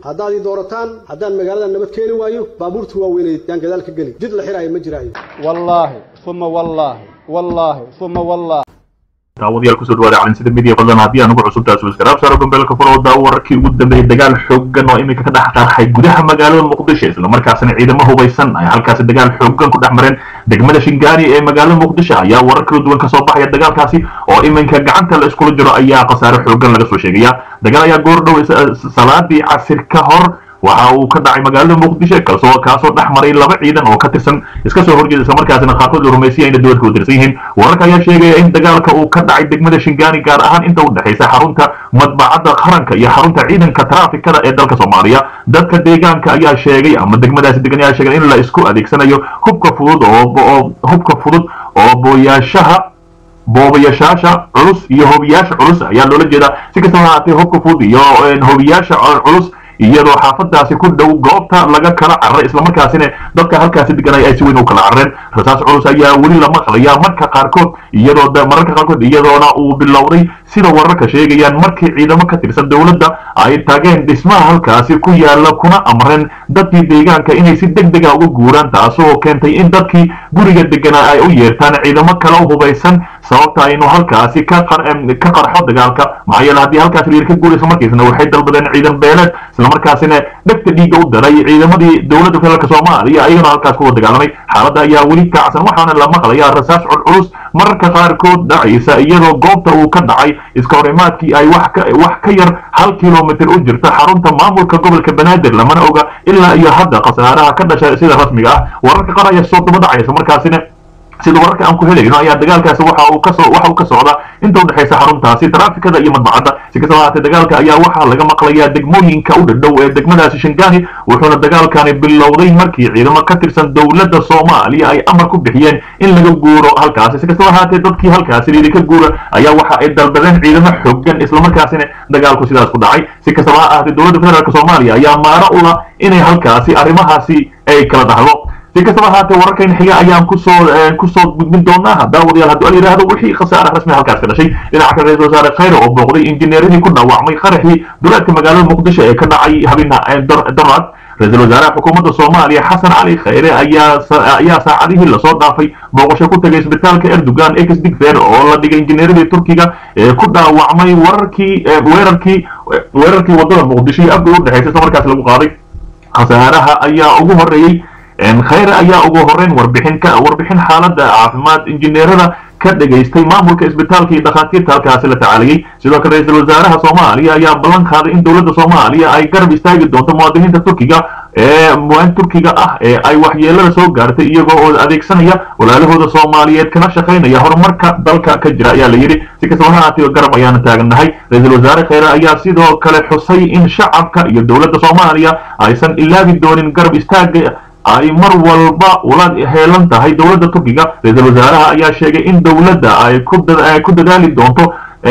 haddaad ii doorataan haddaan magaalada nabad keeni waayo baabuurta waaweyneed yaan gadaal ka geli jid la xiraayo ma jiraayo wallaahi uma wallaahi wallaahi uma wallaahi daawadayaal kusoo dhawaada calinsida midiya fadlan haddii aan ugu cusubtahay subscribe saaro gombeelka furo daawo wararkii ugu dambeeyay dagaal xooggan oo iminka ka dhex qarxay gudaha magaalada muqdisho islamarkaasina ciidamo hubaysan ay halkaasi dagaal xooggan ku dhex mareen degmada shingaari ee magaalada muqdisho ayaa warar kala duwan kasoo baxaya dagaalkaasi oo iminka gacanta la iskula jiro ayaa khasaare xooggan laga soo sheegaya dagaal ayaa goor dhow salaadii casir ka hor waxa uu ka dhacay magaalada muqdisho kaasoo kaasoo dhex maray laba ciidan oo ka tirsan iska soo horjeeda islamarkaasina qaarkood la rumaysaya inay dowladka u tirsan yihiin wararka ayaa sheegaya in dagaalka uu ka dhacay degmada shingaani gaar ahaan inta u dhexaysa xarunta madbacadda qaranka iyo xarunta ciidanka traafikada ee dalka soomaaliya dadka deegaanka ayaa sheegay ama degmadaasi degan ayaa sheegay in la isku adeegsanayo hubka fudud oo hubka fudud oo booyaashaha boobayashaasha culus iyo hobiyaasha culus ayaa loola jeedaa si kastaba haatee hubka fudud iyo hobiyaasha culus iyadoo xaafadaasi ku dhow goobta laga kala cararay islamarkaasina dadka halkaasi deganay ay si weyn u kala carareen rasaas culus ayaa weli la maqlayaa marka qaarkood iyadoo mararka qaarkood iyadoona uu bilowday sida wararka sheegayaan markii ciidamo ka tirsan dowladda ay tageen dhismaha halkaasi ku yaala kuna amreen dadkii deegaanka inay si deg dega uga guuraan taasoo keentay in dadkii guriga deganaa ay u yeertaan ciidamo kale u hubaysan sababta aynu halkaasi ka qarxo dagaalka maxaa yeele haddii halkaasi liir ka guurayso markiisna waxay dalbadeen ciidan beeleed islamarkaasina dhegta dhiigga u daray ciidamadii dowladda federaalk soomaaliya ayagana halkaas kuwa dagaalamay xaaladda ayaa weli kacsan waxaana la maqlayaa rasaas culculus mararka qaarkood dhacaysa iyadoo goobta uu ka dhacay iska horimaadkii ay wax ka yar hal kilomitr u jirta xarunta maamulka gobolka banaadir lamana oga ilaa iyo hadda khasaaraha ka dhasha sida rasmiga ah wararka qaar ayaa soo daba dhacaysa markaasina sida wararka aan ku helayno ayaa dagaalkaasi waxa uu kasoo waxa uu ka socda inta u dhexaysa xaruntaasi traafikada iyo madbacadda si kastaba haatee dagaalka ayaa waxaa laga maqlayaa degmooyinka u dhadhow ee degmadaasi shingaani wuxuuna dagaalkani bilowday markii ciidamo ka tirsan dowladda soomaaliya ay amar ku bixiyeen in laga guuro halkaasi si kastaba haatee dadkii halkaasi liili ka guura ayaa waxa ay dalbadeen ciidamo xooggan islamarkaasina dagaalku sidaas ku dhacay si kastaba ha ahaatee dowladda federaalk soomaaliya ayaa maaro u lah inay halkaasi arrimahaasi ay kala dhahdo si kastaba haatee wararkan xiga ayaan kusoo kusoo gudbin doonaa daawadayaal hadduu al yidhaahdo wixii khasaara rasmi halkaas ka dhashay dhinaca kale ra-isul wasaare khayre oo booqday injineeradii ku dhaawacmay qaraxii duleedka magaalada muqdisho ee ka dhacay habeenha donald ra-isul wasaaraha xukuumadda soomaaliya xasan cali khayre ayaa ayaa saacadihii lasoo dhaafay booqasho ku tagay isbitaalka erdogan ex digfer oo la dhigay injineeradii turkiga ee ku dhaawacmay wararkii weerarkii weerarkii wadada muqdisho iyo afka u dhexaysa isla markaas lagu qaaday khasaaraha ayaa ugu horeeyey khayre ayaa ugu horeyn warbixin ka warbixin xaaladda caafimaad injineerada ka dhagaystay maamulka isbitaalka iyo dhakhaatiirta halkaasi la tacaaliyey sidoo kale ra-iisul wasaaraha soomaaliya ayaa ballan qaaday in dowladda soomaaliya ay garab istaagi doonto muwaadiniinta turkiga ee muwaan turkiga ah ee ay waxyeelada soo gaartay iyagoo oo adeegsanaya walaalahooda soomaaliyeed kana shaqaynaya horumarka dalka ka jira ayaa la yidhi si kastaba ha haatee garab ayaana taagannahay ra-iisul wasaare khayre ayaa sidoo kale xusay in shacabka iyo dowladda soomaaliya aysan ilaabi doonin garab istaaga ay mar walba ula heelan tahay dowladda turkiga ra-iisul wasaaraha ayaa sheegay in dowladda ay ku dadaali doonto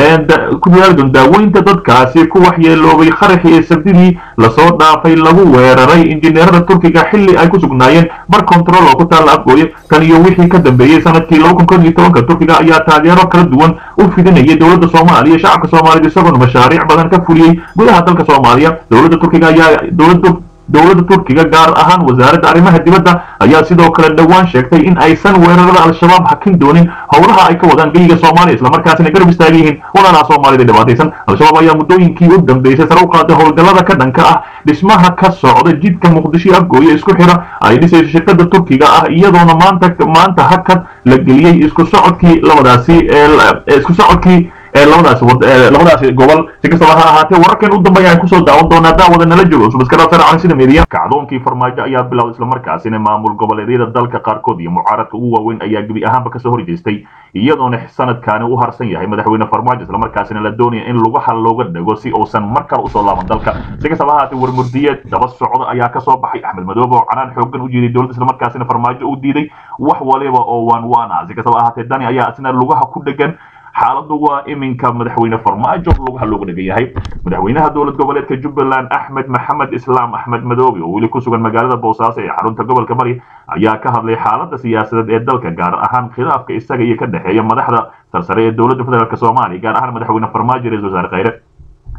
ku dadaali doonto daaweynta dadkaasi ku waxyeeloobay qaraxii ee sabdidii lasoo dhaafay lagu weeraray injineerada turkiga xilli ay ku sugnaayeen bar control oo ku taalla afgooye tan iyo wixii ka dambeeyey sanadkii laba kun kod iyo tobanka turkiga ayaa taageero kala duwan u fidinayay dowladda soomaaliya shacabka soomaaliyeed isagoona mashaariic badan ka fuliyey gudaha dalka soomaaliya dowladda turkiga ayaa dowladda dowladda turkiga gaar ahaan wasaaradda arrimaha dibadda ayaa sidoo kale dhowaan sheegtay in aysan weerarada al-shabaab hakin doonin howlaha ay ka wadaan geyiga soomaaliya islamarkaasina garab istaagan yihiin walaalaha soomaalida dhibaataysan al-shabaab ayaa muddooyinkii u dambeysay sare u qaaday howlgallada ka dhanka ah dhismaha ka socda jidka muqdisho afgooye isku xira ay dhisayso shirkada turkiga ah iyadoona maanta maanta hakad la geliyey isku socodkii labadaasi isku socodkii labadaas labadaasi gobol si kastaba ha ahaatee wararkan u dambeeya aan kusoo daawan doonaa daawada nala joogo subaskara saracan sida meediya kacdoonkii farmaajo ayaa bilowday islamarkaasina maamul goboleedyada dalka qaarkood iyo mucaaradka ugu waaweyn ayaa gebi ahaanba kasoo horjeestay iyadoona sanadkaani u harsan yahay madaxweyne farmaajo islamarkaasina la doonaya in lugaha looga dhago si uusan mar kale usoo laaban dalka si kastaba ha ahaatee warmurdiyeed daba socda ayaa kasoo baxay axmed madoobe oo canaan xoogan u jiiday dowladda islamarkaasina farmaajo u diiday wax waliba oo waan waan ah si kastaba ahaatee dani ayaa isna lugaha ku dhegan xaaladdu waa iminka madaxweyne farmaajo lugaha looga dhegan yahay madaxweynaha dowlad goboleedka jubbaland axmed maxamed islaam axmed madoobe oo weli ku sugan magaalada boosaaso ee xarunta gobolka bari ayaa ka hadlay xaaladda siyaasadeed ee dalka gaar ahaan khilaafka isaga iyo ka dhexeeya madaxda sarsare ee dowladda federaalk soomaaliya gaar ahaan madaxweyne farmaajo ra-isul wasaare khayre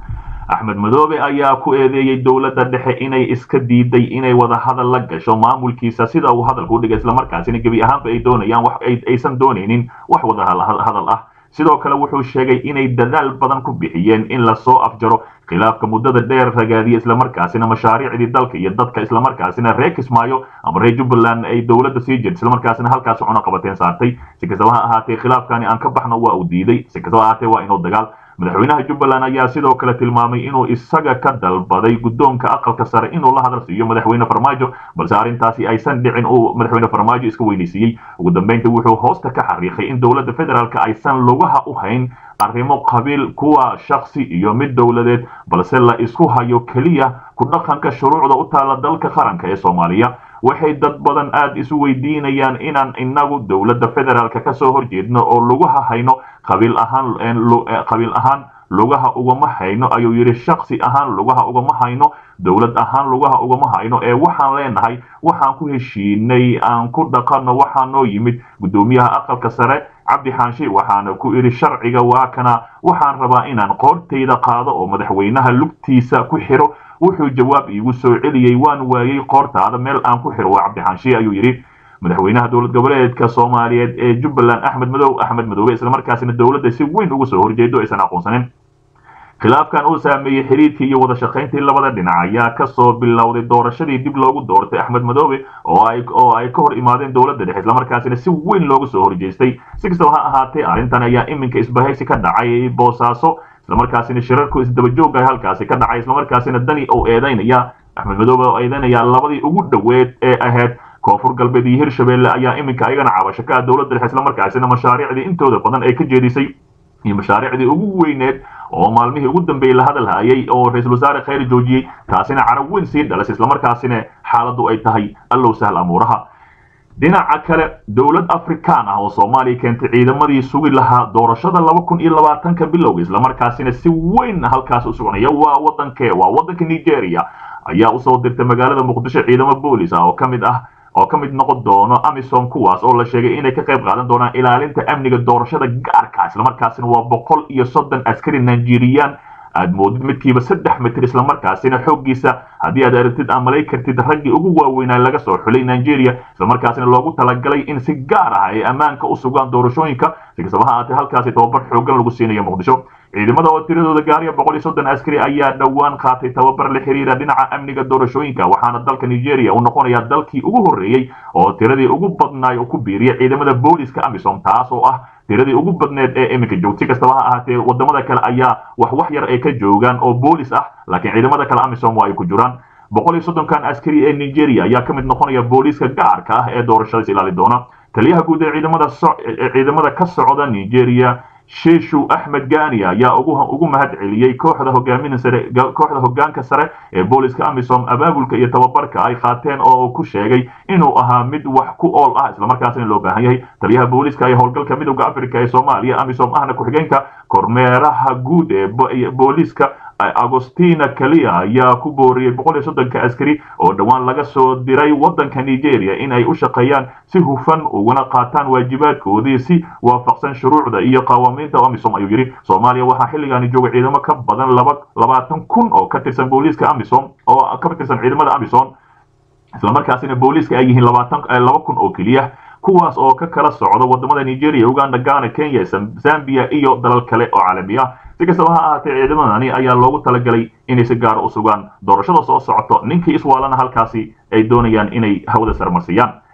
axmed madoobe ayaa ku eedeeyey dowladda dhexe inay iska diiday inay wada hadal la gasho maamulkiisa sida uu hadalka u dhigay islamarkaasina gebi ahaanba ay doonayaan wax aysan doonaynin wax wada hadal ah sidoo kale wuxuu sheegay inay dadaal badan ku bixiyeen in lasoo afjaro khilaafka muddada dheer ragaadiya islamarkaasina mashaariicdii dalka iyo dadka islamarkaasina reer kismaayo ama reer jubbaland ay dowladda sii jirta islamarkaasina halkaasi cuno qabateen saartay si kastaba ha ahaatee khilaafkani aan ka baxno waa uu diiday si kastaba ha ahaatee waa inuu dagaal madaxweynaha jubbaland ayaa sidoo kale tilmaamay inuu isaga ka dalbaday guddoonka aqalka sare inuu la hadal siiyo madaxweyne farmaajo balse arrintaasi aysan dhicin uu madaxweyne farmaajo iska weynaysiiyey ugu dambeynta wuxuu hoosta ka xariiqay in dowladda federaalk aysan lugaha u hayn arrimo qabiil kuwa shaksi iyo mid dowladeed balse la isku hayo keliya ku dhaqanka shuruucda u taala dalka qaranka ee soomaaliya waxay dad badan aad isu weydiinayaan inaan inagu dowladda federaalk kasoo horjeedno oo lugaha hayno qabiil ahaan qabiil ahaan lugaha ugama hayno ayuu yidhi shaksi ahaan lugaha ugama hayno dowlad ahaan lugaha ugama hayno ee waxaan leenahay waxaan ku heshiinay aan ku dhaqanno waxaa noo yimid guddoomiyaha aqalka sare cabdi xaanshe waxaana ku idhi sharciga waa kana waxaan rabaa inaan qoortayda qaado oo madaxweynaha lugtiisa ku xiro wuxuu jawaab iigu soo celiyey waan waayey qoortaada meel aan ku xiro waa cabdixaanshe ayuu yidhi madaxweynaha dowlad goboleedka soomaaliyeed ee jubbaland axmed madow axmed madoobe islamarkaasina dowladda si weyn uga soo horjeedo aysan aqoonsanin khilaafkan uu saameeyey xiriirkii iyo wada shaqayntii labada dhinac ayaa kasoo bilowday doorashadii dib loogu doortay axmed madoobe oo ay oo ay ka hor imaadeen dowladda dhexe islamarkaasina si weyn loogu soo horjeestay si kastaba ha ahaatee arrintan ayaa iminka isbahaysi ka dhacay boosaaso islamarkaasina shirarku isdabajooga halkaasi ka dhacay islamarkaasina dani oo eedaynaya axmed madoobe oo eedaynaya labadii ugu dhoweed ee ahayd koonfur galbeed iyo hirshabelle ayaa iminka ayagana cabasho ka ah dowladda dhexe islamarkaasina mashaariicdii intooda badan ay ka jeedisay iyo mashaariicdii ugu weyneed oo maalmihii ugu dambeeyey la hadal hayay oo ra-iisul wasaare khayr joojiyey taasina carab weyn sii dhalas islamarkaasina xaaladdu ay tahay allow sahl amuuraha dhinaca kale dowlad afrikaan ah oo soomaaliya keentay ciidamadii sugi lahaa doorashada laba kun iyo labaatanka bilowga islamarkaasina si weyn halkaas u soconaya waa wadankee waa wadanka nigeria ayaa usoo dirtay magaalada muqdisho ciidamo boolis ah oo ka mid ah oo ka mid noqon doono amisom kuwaas oo la sheegay inay ka qayb qaadan doonaan ilaalinta amniga doorashada gaarka islamarkaasina waa boqol iyo soddon askari nigerian aad moodid midkiiba saddex mitir islamarkaasina xooggiisa haddii aad aragtid amalay kartid raggii ugu waaweynaa laga soo xulay nigeria islamarkaasina loogu talagalay in si gaar ah ay ammaanka u sugaan doorashooyinka si kastaba ha ahaatee halkaasi tababar xoogan lagu siinayo muqdisho ciidamada oo tiradooda gaariya boqol iyo soddon askari ayaa dhowaan qaatay tababar la xiriira dhinaca amniga doorashooyinka waxaana dalka nigeria uu noqonayaa dalkii ugu horreeyey oo tiradii ugu badnaay oo ku biiriya ciidamada booliska amisom taas oo ah tiradii ugu badneed ee iminka joogta si kastaba ha ahaatee wadamada kale ayaa wax wax yar ay ka joogaan oo boolis ah laakiin ciidamada kale amisom waa ay ku jiraan boqol iyo soddonkan askari ee nigeria ayaa ka mid noqonaya booliska gaarka ah ee doorashadaas ilaali doona taliyaha guud ee ciidamada ciidamada ka socda nigeria sheeshu axmed gani ayaa ugu mahad celiyey kooxda hogaamin sare kooxda hogaanka sare ee booliska amisom abaabulka iyo tababarka ay qaateen oo ku sheegay inuu ahaa mid wax ku ool ah islamarkaasina loo baahan yahay taliyaha booliska ee howlgalka midowda africa ee soomaaliya amisom ahna ku-xigeenka kormeeraha guud ee booliska agostina kaliya ayaa ku booriyey boqol iyo soddonka askari oo dhowaan laga soo diray waddanka nigeria in ay u shaqeeyaan si hufan uguna qaataan waajibaadkoodii si waafaqsan shuruucda iyo qawaamiinta amisom ayuu yidhi soomaaliya waxaa xilligaani jooga ciidamo ka badan laba labaatan kun oo ka tirsan booliiska amisom oo ka tirsan ciidamada amisom islamarkaasina booliiska ay yihiin labaatan laba kun oo keliya kuwaas oo ka kala socda wadamada nigeria uganda ghana kenya zambia iyo dalal kale oo caalami ah si kastaba ha ahaatee ciidamadani ayaa loogu talagalay inay si gaara u sugaan doorashada soo socoto ninkii iswaalana halkaasi ay doonayaan inay hawada sarmarsiyaan